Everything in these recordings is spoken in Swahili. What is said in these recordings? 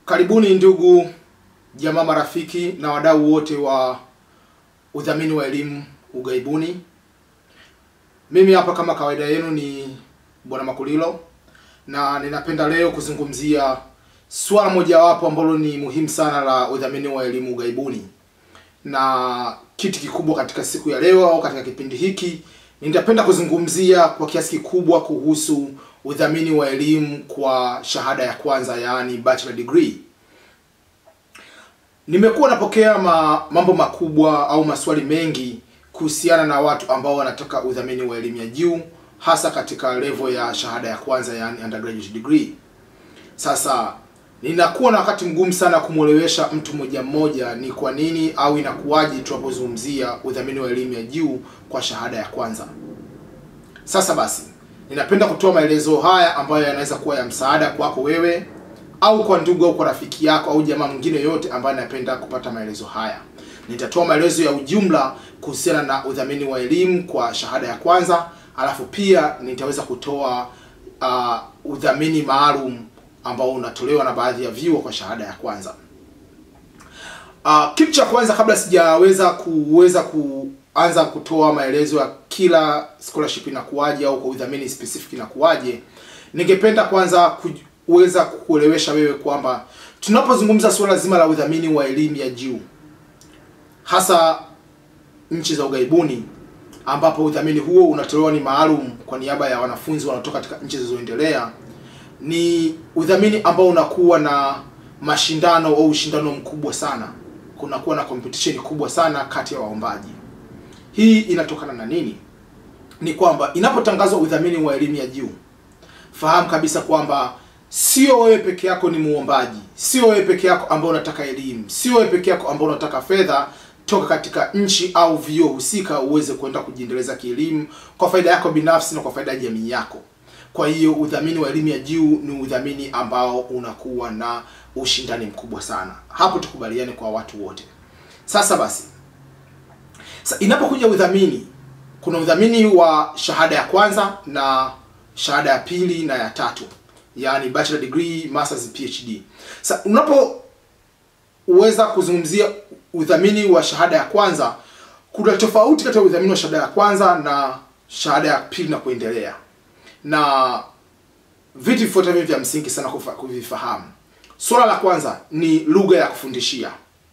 Karibuni ndugu jamaa, marafiki na wadau wote wa udhamini wa elimu ughaibuni. Mimi hapa kama kawaida yenu ni Bwana Makulilo na ninapenda leo kuzungumzia swala mojawapo ambalo ni muhimu sana la udhamini wa elimu ughaibuni, na kitu kikubwa katika siku ya leo au katika kipindi hiki nitapenda kuzungumzia kwa kiasi kikubwa kuhusu udhamini wa elimu kwa shahada ya kwanza, yaani bachelor degree. Nimekuwa napokea ma, mambo makubwa au maswali mengi kuhusiana na watu ambao wanataka udhamini wa elimu ya juu hasa katika level ya shahada ya kwanza, yaani undergraduate degree. Sasa ninakuwa na wakati mgumu sana kumwelewesha mtu mmoja mmoja ni kwa nini au inakuwaje tunapozungumzia udhamini wa elimu ya juu kwa shahada ya kwanza. Sasa basi, ninapenda kutoa maelezo haya ambayo yanaweza kuwa ya msaada kwako wewe au kwa ndugu au kwa rafiki yako au jamaa mwingine yote ambaye anapenda kupata maelezo haya. Nitatoa maelezo ya ujumla kuhusiana na udhamini wa elimu kwa shahada ya kwanza, alafu pia nitaweza kutoa uh, udhamini maalum ambao unatolewa na baadhi ya vyuo kwa shahada ya kwanza. Uh, kitu cha kwanza kabla sijaweza kuweza kuanza kutoa maelezo ya kila scholarship inakuwaje au kwa udhamini specific inakuwaje, ningependa kwanza kuweza kukuelewesha wewe kwamba tunapozungumza suala zima la udhamini wa elimu ya juu hasa nchi za ughaibuni ambapo udhamini huo unatolewa ni maalum kwa niaba ya wanafunzi wanaotoka katika nchi zilizoendelea ni udhamini ambao unakuwa na mashindano au ushindano mkubwa sana, kunakuwa na competition kubwa sana kati ya waombaji. Hii inatokana na nini? Ni kwamba inapotangazwa udhamini wa elimu ya juu, fahamu kabisa kwamba sio wewe peke yako ni muombaji, sio wewe peke yako ambao unataka elimu, sio wewe peke yako ambao unataka fedha toka katika nchi au vyuo husika uweze kwenda kujiendeleza kielimu kwa faida yako binafsi na kwa faida ya jamii yako. Kwa hiyo udhamini wa elimu ya juu ni udhamini ambao unakuwa na ushindani mkubwa sana. Hapo tukubaliane kwa watu wote. Sasa basi, sa inapokuja udhamini, kuna udhamini wa shahada ya kwanza na shahada ya pili na ya tatu, yaani bachelor degree, masters, PhD. Sa unapoweza kuzungumzia udhamini wa shahada ya kwanza, kuna tofauti kati ya udhamini wa shahada ya kwanza na shahada ya pili na kuendelea na vitu vifuatavyo vya msingi sana kuvifahamu. Swala la kwanza ni lugha ya kufundishia.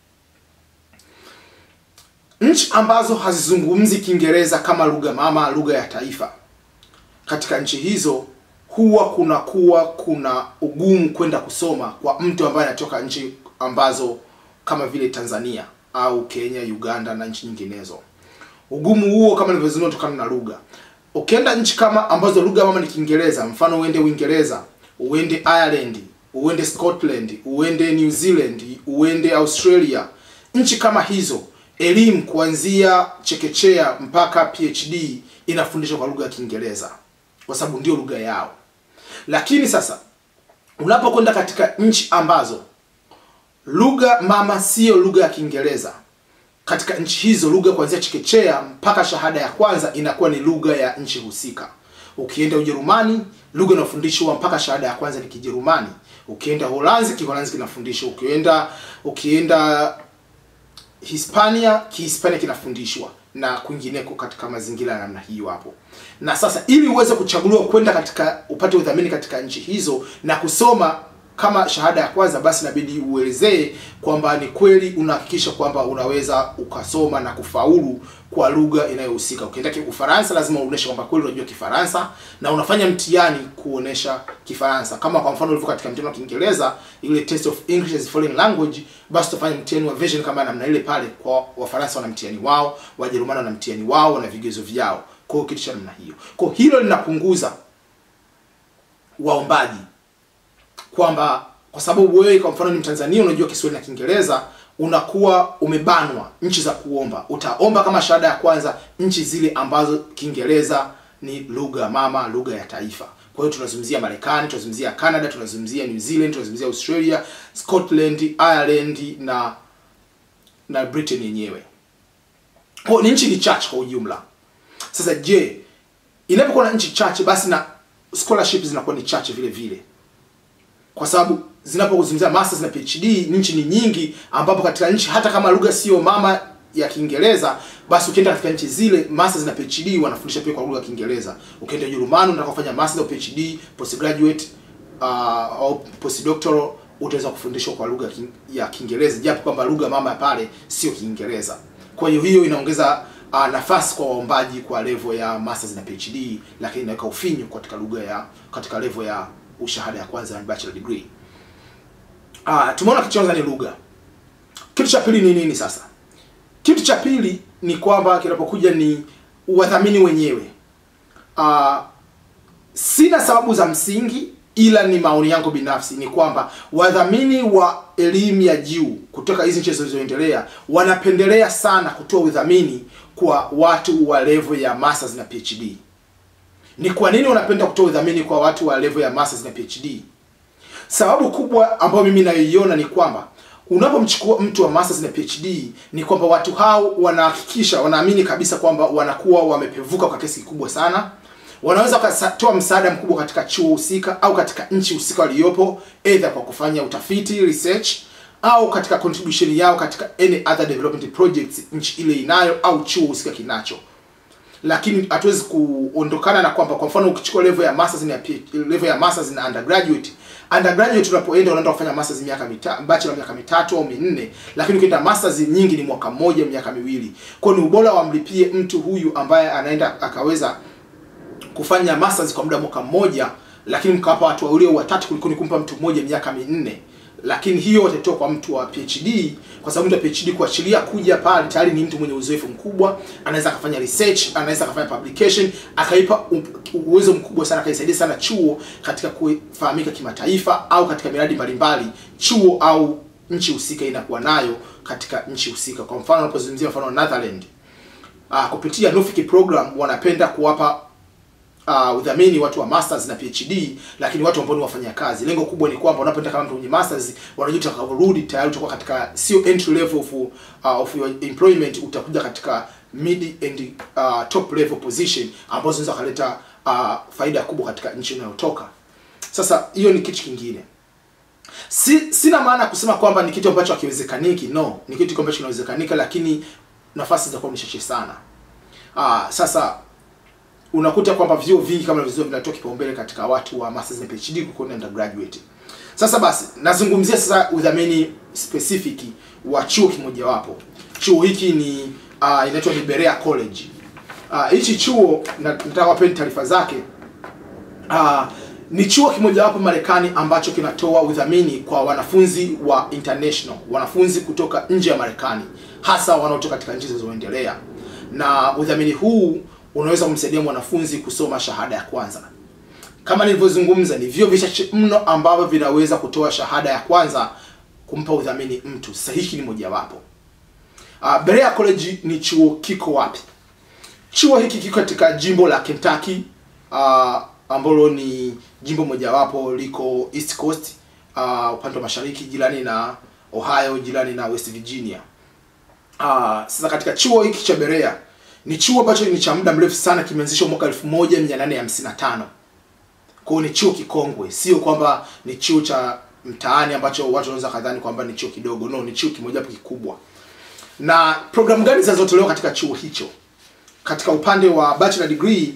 Nchi ambazo hazizungumzi Kiingereza kama lugha mama, lugha ya taifa, katika nchi hizo huwa kunakuwa kuna ugumu kwenda kusoma kwa mtu ambaye anatoka nchi ambazo kama vile Tanzania au Kenya, Uganda na nchi nyinginezo. Ugumu huo kama nilivyozungumza, kutokana na lugha Ukienda nchi kama ambazo lugha mama ni Kiingereza, mfano uende Uingereza, uende Ireland, uende Scotland, uende New Zealand, uende Australia, nchi kama hizo, elimu kuanzia chekechea mpaka PhD inafundishwa kwa lugha ya Kiingereza kwa sababu ndio lugha yao. Lakini sasa unapokwenda katika nchi ambazo lugha mama siyo lugha ya Kiingereza katika nchi hizo lugha kuanzia chekechea mpaka shahada ya kwanza inakuwa ni lugha ya nchi husika. Ukienda Ujerumani, lugha inayofundishwa mpaka shahada ya kwanza ni Kijerumani. Ukienda Holanzi, Kiholanzi kinafundishwa. Ukienda ukienda Hispania, Kihispania kinafundishwa na kwingineko katika mazingira ya namna hiyo hapo. Na sasa ili uweze kuchaguliwa kwenda katika upate udhamini katika nchi hizo na kusoma kama shahada ya kwanza basi inabidi uelezee kwamba ni kweli unahakikisha kwamba unaweza ukasoma na kufaulu kwa lugha inayohusika. Ukienda Ufaransa lazima uoneshe kwamba kweli unajua Kifaransa na unafanya mtihani kuonesha Kifaransa. Kama kwa mfano ulivyo katika mtihani wa Kiingereza, ile test of English as foreign language, basi utafanya mtihani wa version kama namna ile pale. Kwa Wafaransa wana mtihani wao, Wajerumani wana mtihani wao na vigezo vyao. Kwa hiyo kitu cha namna hiyo. Kwa hilo linapunguza waombaji kwamba kwa sababu wewe kwa mfano ni Mtanzania unajua Kiswahili na Kiingereza, unakuwa umebanwa nchi za kuomba. Utaomba kama shahada ya kwanza nchi zile ambazo Kiingereza ni lugha mama, lugha ya taifa. Kwa hiyo tunazungumzia Marekani, tunazungumzia Canada, tunazungumzia New Zealand, tunazungumzia Australia, Scotland, Ireland na na Britain yenyewe. Kwa ni nchi ni chache kwa ujumla. Sasa je, inapokuwa na nchi chache basi na scholarship zinakuwa ni chache vile vile. Kwa sababu zinapozungumzia masters na PhD nchi ni nyingi, ambapo katika nchi hata kama lugha sio mama ya Kiingereza, basi ukienda katika nchi zile masters na PhD wanafundisha pia kwa lugha ya Kiingereza. Ukienda Ujerumani unataka kufanya masters au PhD, postgraduate uh, au postdoctoral utaweza kufundishwa kwa lugha ki- ya Kiingereza, japo kwamba lugha mama ya pale sio Kiingereza. Kwa hiyo hiyo inaongeza uh, nafasi kwa waombaji kwa level ya masters na PhD, lakini inaweka ufinyu katika lugha ya katika level ya ushahada ya kwanza ya bachelor degree. Ah, tumeona kitu cha kwanza ni lugha. Kitu cha pili ni nini sasa? Kitu cha pili ni kwamba kinapokuja ni wadhamini wenyewe. Ah, sina sababu za msingi ila ni maoni yangu binafsi ni kwamba wadhamini wa elimu ya juu kutoka hizi nchi zilizoendelea wanapendelea sana kutoa udhamini kwa watu wa level ya masters na PhD. Ni kwa nini wanapenda kutoa udhamini kwa watu wa level ya masters na PhD? Sababu kubwa ambayo mimi naiona ni kwamba unapomchukua mtu wa masters na PhD ni kwamba watu hao wanahakikisha, wanaamini kabisa kwamba wanakuwa wamepevuka kwa kiasi kikubwa sana. Wanaweza wakatoa msaada mkubwa katika chuo husika au katika nchi husika waliopo, either kwa kufanya utafiti research, au katika contribution yao katika any other development projects nchi ile inayo au chuo husika kinacho lakini hatuwezi kuondokana na kwamba kwa mfano ukichukua level ya masters na PhD level ya masters na undergraduate undergraduate unapoenda unaenda kufanya masters miaka mitatu bachelor miaka mitatu au minne lakini ukienda masters nyingi ni mwaka mmoja miaka miwili kwa hiyo ni ubora wamlipie mtu huyu ambaye anaenda akaweza kufanya masters kwa muda mwaka mmoja lakini mkawapa watu wawili au watatu kuliko ni kumpa mtu mmoja miaka minne lakini hiyo watatoa kwa mtu wa PhD kwa sababu mtu wa PhD kuachilia kuja pale tayari ni mtu mwenye uzoefu mkubwa, anaweza akafanya research, anaweza akafanya publication, akaipa u- uwezo mkubwa sana, akaisaidia sana chuo katika kufahamika kimataifa au katika miradi mbalimbali chuo au nchi husika inakuwa nayo katika nchi husika. Kwa mfano unapozungumzia mfano wa Netherland uh, kupitia Nuffic program wanapenda kuwapa uh, udhamini watu wa masters na PhD, lakini watu ambao ni wafanyakazi. Lengo kubwa ni kwamba unapoenda kama mtu mwenye masters, wanajua utakaporudi tayari utakuwa katika sio entry level of, uh, of your employment, utakuja katika mid and uh, top level position ambazo zinaweza kuleta uh, faida kubwa katika nchi unayotoka. Sasa hiyo ni kitu kingine. Si, sina maana ya kusema kwamba ni kitu ambacho hakiwezekaniki. No, ni kitu ambacho kinawezekanika, lakini nafasi zitakuwa ni chache sana. Ah, sasa unakuta kwamba vyuo vingi kama vyuo vinatoa kipaumbele katika watu wa masters na PhD kuliko na undergraduate. Sasa basi nazungumzia sasa udhamini specific wa chuo kimojawapo. Chuo hiki ni uh, inaitwa ni Berea College. Ah, hichi chuo na- nataka wapeni taarifa zake. Ah, ni chuo kimojawapo Marekani ambacho kinatoa udhamini kwa wanafunzi wa international, wanafunzi kutoka nje ya Marekani, hasa wanaotoka katika nchi zilizoendelea. Na udhamini huu unaweza kumsaidia mwanafunzi kusoma shahada ya kwanza. Kama nilivyozungumza, ni vyuo vichache mno ambavyo vinaweza kutoa shahada ya kwanza kumpa udhamini mtu. Sasa hiki ni mojawapo. Uh, Berea College ni chuo kiko wapi? Chuo hiki kiko katika jimbo la Kentucky uh, ambalo ni jimbo mojawapo liko East Coast uh, upande wa mashariki jirani na Ohio, jirani na West Virginia. Uh, sasa katika chuo hiki cha Berea ni chuo ambacho ni cha muda mrefu sana, kimeanzishwa mwaka 1855. Kwa hiyo ni chuo kikongwe, sio kwamba ni chuo cha mtaani ambacho watu wanaweza kadhani kwamba ni chuo kidogo. No, ni chuo kimojawapo kikubwa. Na programu gani zinazotolewa katika chuo hicho? Katika upande wa bachelor degree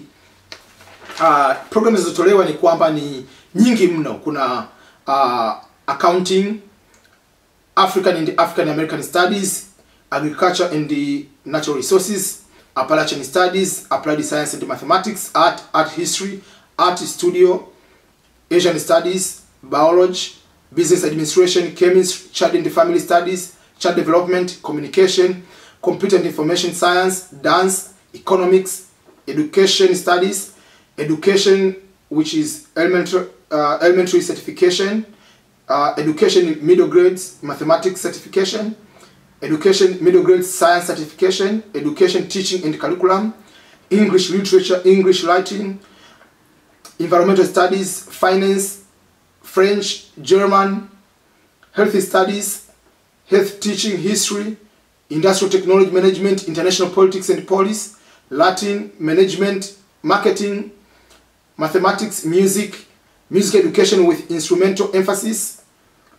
uh, programu zinazotolewa ni kwamba ni nyingi mno. Kuna uh, accounting, African and African American Studies, Agriculture and the Natural Resources, Appalachian Studies, Applied Science and Mathematics, Art, Art History, Art Studio, Asian Studies, Biology, Business Administration, Chemistry, Child and Family Studies, Child Development, Communication, Computer and Information Science, Dance, Economics, Education Studies, Education, which is elementary, uh, elementary certification, uh, Education middle grades, Mathematics certification, Education middle grade science certification, Education teaching and curriculum, English literature, English writing, environmental studies, finance, French, German, health studies, health teaching, history, industrial technology management, international politics and policy, Latin, management, marketing, mathematics, music, music education with instrumental emphasis,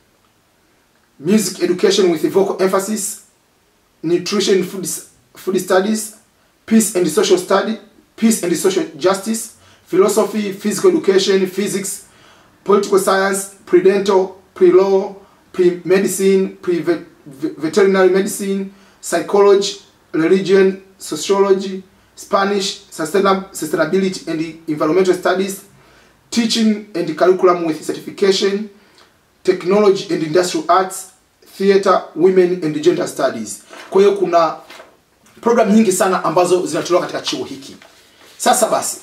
music education with a vocal emphasis, nutrition food, food studies, peace and social study, peace and social justice, philosophy, physical education, physics, political science, pre-dental, pre-law, pre-medicine, pre-veterinary medicine, psychology, religion, sociology, Spanish, sustainab- sustainability and environmental studies, teaching and curriculum with certification, technology and industrial arts, theater, women and gender studies. Kwa hiyo kuna program nyingi sana ambazo zinatolewa katika chuo hiki. Sasa basi,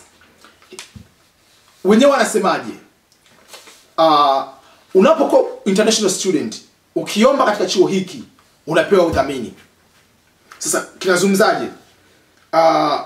wenyewe wanasemaje? Uh, unapokuwa international student ukiomba katika chuo hiki unapewa udhamini. Sasa kinazungumzaje? Uh,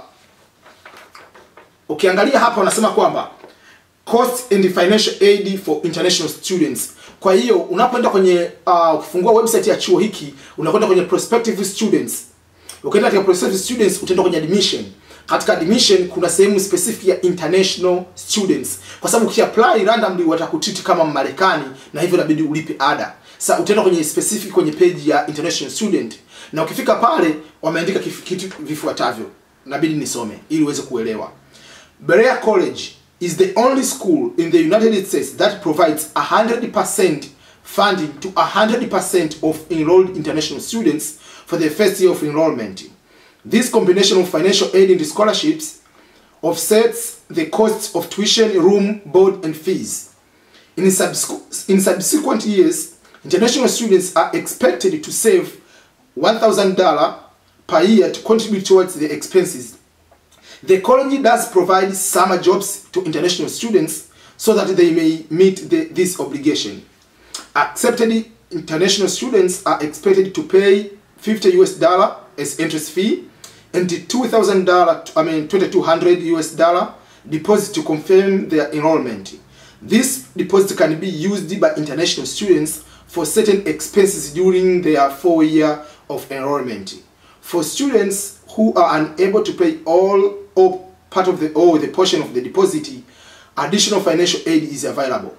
ukiangalia hapa wanasema kwamba cost and financial aid for international students. Kwa hiyo unapoenda kwenye uh, ukifungua website ya chuo hiki unakwenda kwenye prospective students. Ukienda katika prospective students utaenda kwenye admission. Katika admission kuna sehemu specific ya international students, kwa sababu ukiapply randomly watakutreat kama Marekani na hivyo inabidi ulipe ada. Sasa utaenda kwenye specific kwenye page ya international student, na ukifika pale wameandika kif- kitu vifuatavyo, inabidi nisome ili uweze kuelewa. Berea College is the only school in the United States that provides 100% funding to 100% of enrolled international students for the first year of enrollment. This combination of financial aid and scholarships offsets the costs of tuition, room, board, and fees. In, subsequ- in subsequent years, international students are expected to save $1,000 per year to contribute towards the expenses. The college does provide summer jobs to international students so that they may meet the, this obligation. Accepted international students are expected to pay 50 US dollar as interest fee and $2,000, I mean 2200 US dollar deposit to confirm their enrollment. This deposit can be used by international students for certain expenses during their four year of enrollment. For students who are unable to pay all or part of the or the portion of the deposit, additional financial aid is available.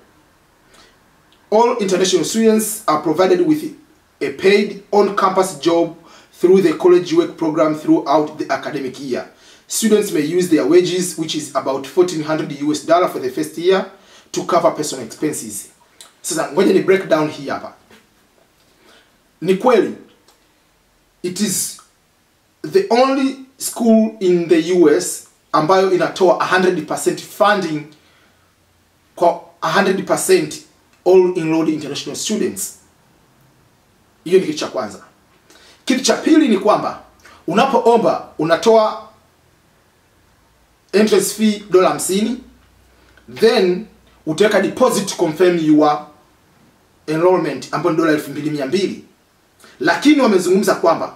All international students are provided with a paid on-campus job through the college work program throughout the academic year. Students may use their wages, which is about 1400 US dollar for the first year, to cover personal expenses. Sasa ngoja ni break down hii hapa. Ni kweli it is the only school in the US ambayo inatoa 100% funding kwa 100% all enrolled international students. Hiyo ni kitu cha kwanza. Kitu cha pili ni kwamba unapoomba unatoa entrance fee dola hamsini then utaweka deposit to confirm your enrollment ambayo ni dola elfu mbili mia mbili lakini wamezungumza kwamba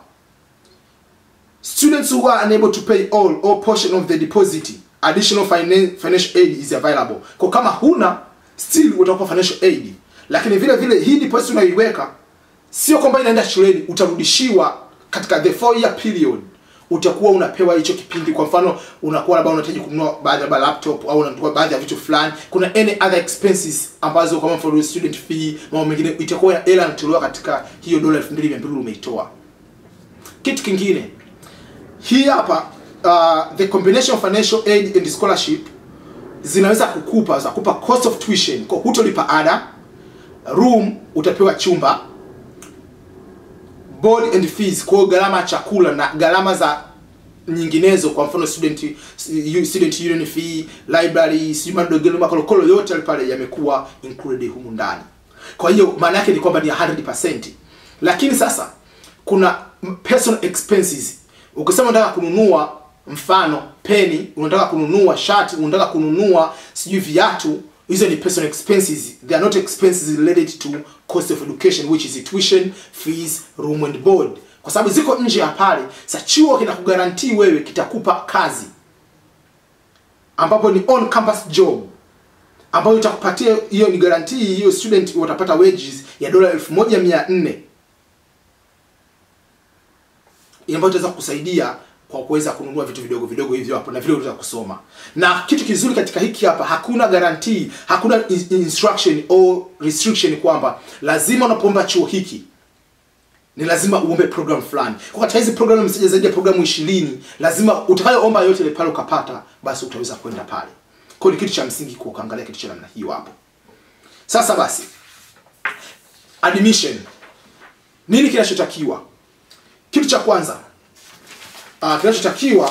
students who are unable to pay all or portion of the deposit additional finan financial aid is available kwa kama huna still utakupa financial aid lakini vile vile hii deposit unaiweka sio kwamba inaenda shuleni utarudishiwa katika the four year period utakuwa unapewa hicho kipindi kwa mfano unakuwa labda unahitaji kununua baadhi ya laptop au unanunua baadhi ya vitu fulani kuna any other expenses ambazo kama for student fee mambo mengine itakuwa hela inatolewa katika hiyo dola 2200 umeitoa kitu kingine hii hapa uh, the combination of financial aid and scholarship zinaweza kukupa za kupa cost of tuition kwa hutolipa ada room utapewa chumba board and fees kwa hiyo gharama ya chakula na gharama za nyinginezo kwa mfano student student union fee library sijui madogelo makolokolo yote yale pale yamekuwa included humu ndani kwa hiyo maana yake ni kwamba ni 100% lakini sasa kuna personal expenses ukisema unataka kununua mfano peni unataka kununua shati unataka kununua sijui viatu hizo ni personal expenses they are not expenses related to cost of education which is tuition fees room and board kwa sababu ziko nje ya pale sa chuo kinakugarantii wewe kitakupa kazi ambapo ni on campus job ambayo itakupatia hiyo ni guarantee hiyo student watapata wages ya dola 1400 ambayo itaweza kusaidia kwa kuweza kununua vitu vidogo vidogo hivyo hapo na vile unaweza kusoma. Na kitu kizuri katika hiki hapa, hakuna guarantee, hakuna in- instruction au restriction kwamba lazima unapoomba chuo hiki ni lazima uombe program fulani. Kwa katika hizi program msije zaidi ya programu 20, lazima utakayoomba yote ile pale ukapata, basi utaweza kwenda pale. Kwa hiyo ni kitu cha msingi kwa kuangalia kitu cha namna hiyo hapo. Sasa basi admission nini kinachotakiwa? Kitu cha kwanza uh, kinachotakiwa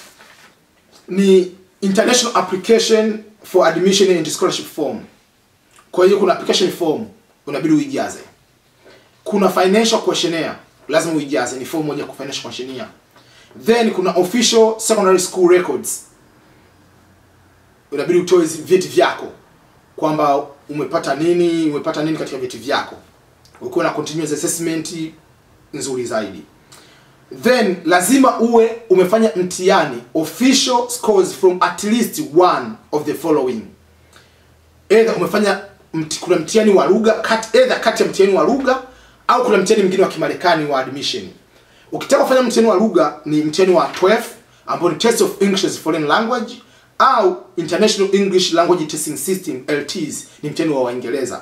ni international application for admission and scholarship form. Kwa hiyo kuna application form unabidi uijaze. Kuna financial questionnaire lazima uijaze, ni form moja ya financial questionnaire. Then kuna official secondary school records, unabidi utoe vyeti vyako kwamba umepata nini, umepata nini katika vyeti vyako, ukiwa na continuous assessment nzuri zaidi then lazima uwe umefanya mtihani official scores from at least one of the following either umefanya mti, kuna mtihani wa lugha kati either kati ya mtihani wa lugha au kuna mtihani mwingine wa kimarekani wa admission ukitaka kufanya mtihani wa lugha ni mtihani wa 12 ambao ni test of english as foreign language au international english language testing system lts ni mtihani wa waingereza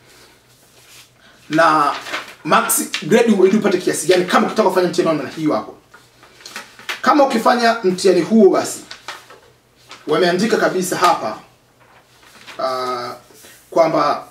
na max grade ili upate kiasi gani kama ukitaka kufanya mtihani wa namna hiyo hapo kama ukifanya mtihani huo basi wameandika kabisa hapa uh, kwamba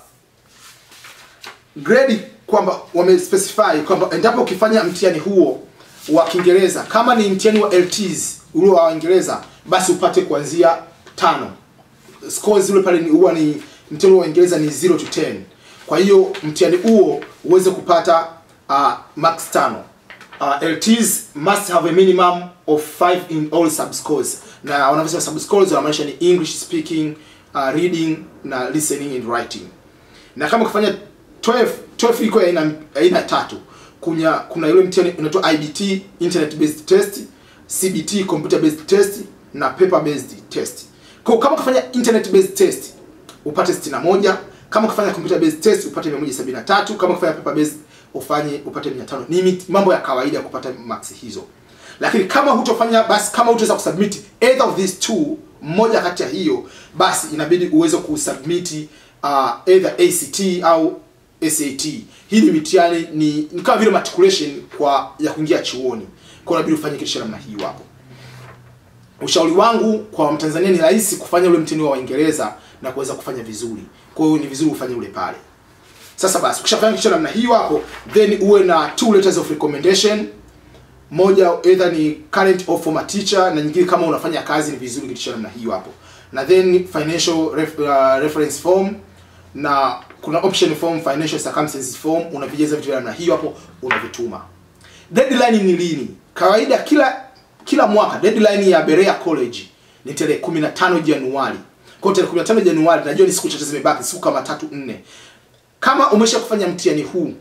grade kwamba wamespecify kwamba endapo ukifanya mtihani huo wa Kiingereza kama ni mtihani wa LTs ule wa Uingereza basi upate kuanzia tano scores ule pale ni huwa ni mtihani wa Uingereza ni 0 to 10 kwa hiyo mtihani huo uweze kupata uh, max tano uh, LTs must have a minimum of 5 in all subscores na wanavyosema subscores wanamaanisha ni English speaking uh, reading na listening and writing na kama ukifanya 12 12 iko ya aina aina tatu kuna kuna ile mtihani unaitwa IBT internet based test CBT computer based test na paper based test kwa hiyo kama ukifanya internet based test upate 61 kama ukifanya computer based test upate 173 kama ukifanya paper based ufanye upate 500 ni mit- mambo ya kawaida ya kupata max hizo lakini kama hutofanya basi kama hutaweza kusubmit either of these two mmoja kati ya hiyo basi inabidi uweze kusubmit uh, either ACT au SAT hii ni mitihani ni, ni kama vile matriculation kwa ya kuingia chuoni kwa hiyo inabidi ufanye kitu cha namna hiyo hapo ushauri wangu kwa Mtanzania ni rahisi kufanya ule mtihani wa Uingereza na kuweza kufanya vizuri. Kwa hiyo ni vizuri ufanye ule pale. Sasa basi ukishafanya kitu cha namna hiyo hapo, then uwe na two letters of recommendation. Moja either ni current or former teacher na nyingine kama unafanya kazi ni vizuri kitu cha namna hiyo hapo. Na then financial ref, uh, reference form na kuna option form financial circumstances form unavijaza vitu vya namna hiyo hapo unavituma. Deadline ni lini? Kawaida kila kila mwaka deadline ya Berea College ni tarehe 15 Januari. Kwa hiyo tarehe 15 Januari najua ni siku chache zimebaki, siku kama tatu nne. Kama umesha kufanya mtihani huu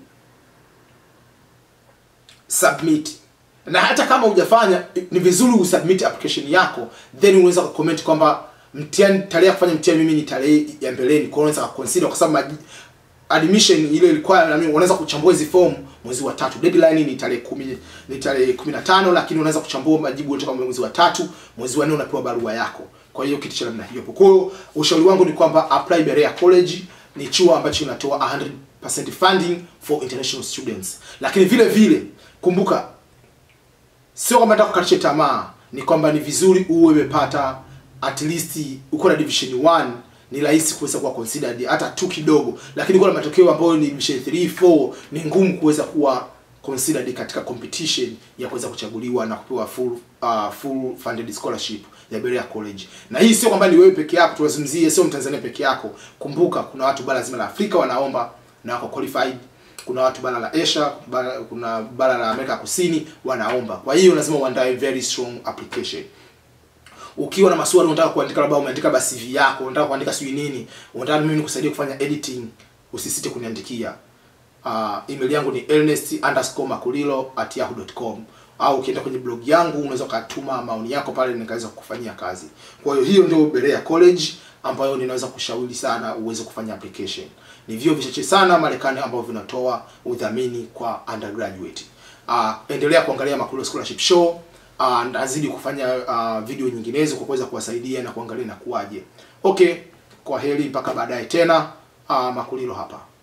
submit. Na hata kama hujafanya ni vizuri usubmit application yako then unaweza kucomment kwamba mtihani tarehe ya kufanya mtihani mimi ni tarehe ya mbeleni. Kwa hiyo unaweza kuconsider kwa sababu maji- admission ile ilikuwa na mimi unaweza kuchambua hizi form mwezi wa tatu. Deadline ni tarehe kumi ni tarehe 15 lakini unaweza kuchambua majibu yote kama mwezi wa tatu, mwezi wa nne unapewa barua yako. Kwa hiyo kitu cha namna hiyo. Kwa hiyo ushauri wangu ni kwamba apply Berea College ni chuo ambacho kinatoa 100% funding for international students. Lakini vile vile kumbuka sio kwamba nataka kukatisha tamaa, ni kwamba ni vizuri uwe umepata at least uko na division 1 ni rahisi kuweza kuwa considered hata tu kidogo, lakini kwa matokeo ambayo ni division 3 4 ni ngumu kuweza kuwa considered katika competition ya kuweza kuchaguliwa na kupewa full uh, full funded scholarship ya Berea College. Na hii sio kwamba ni wewe peke yako, tuwazungumzie, sio Mtanzania peke yako. Kumbuka kuna watu bara zima la Afrika wanaomba na wako qualified kuna watu bara la Asia, bara, kuna bara la Amerika Kusini wanaomba. Kwa hiyo lazima uandae very strong application. Ukiwa na maswali unataka kuandika, labda umeandika basi CV yako, unataka kuandika sijui nini, unataka mimi nikusaidia kufanya editing, usisite kuniandikia. Uh, email yangu ni ernest_makulilo@yahoo.com au ukienda kwenye blog yangu unaweza ukatuma maoni yako pale nikaweza kukufanyia kazi. Kwa hiyo hiyo ndio Berea College ambayo ninaweza kushauri sana uweze kufanya application. Ni vyuo vichache sana Marekani ambavyo vinatoa udhamini kwa undergraduate. Uh, endelea kuangalia Makulilo Scholarship Show. uh, nazidi kufanya uh, video nyinginezo kwa kuweza kuwasaidia na kuangalia na kuwaje. Okay, kwa heri mpaka baadaye tena. Uh, Makulilo hapa.